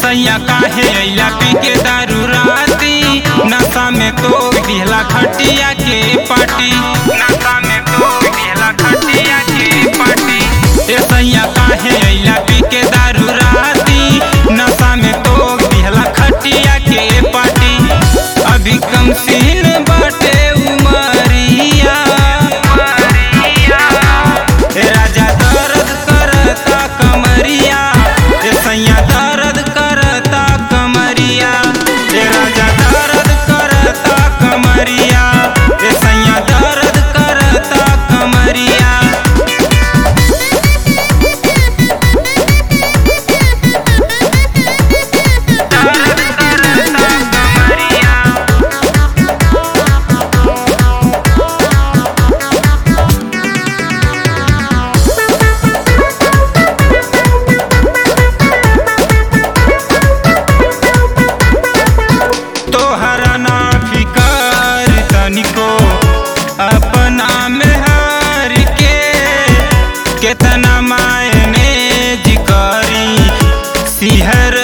सैया काहे अइला पी के दारू राती नशा में तो दिहला खटिया के पाटी नशा में तो दिहला खटिया के पाटी ए सैया काहे अइला पी के दारू राती नशा में तो दिहला खटिया के पाटी अभी कम सीन बाटे उमरिया ए राजा दर्द करता कमरिया ए सैया दर्द करता कमरिया ए राजा दर्द करता कमरिया ए सैया दर्द करता कमरिया दर्द करता कमरिया तोहरा ना फिकर तनिको अपना में हार के केतना मायने जिकरी सिहर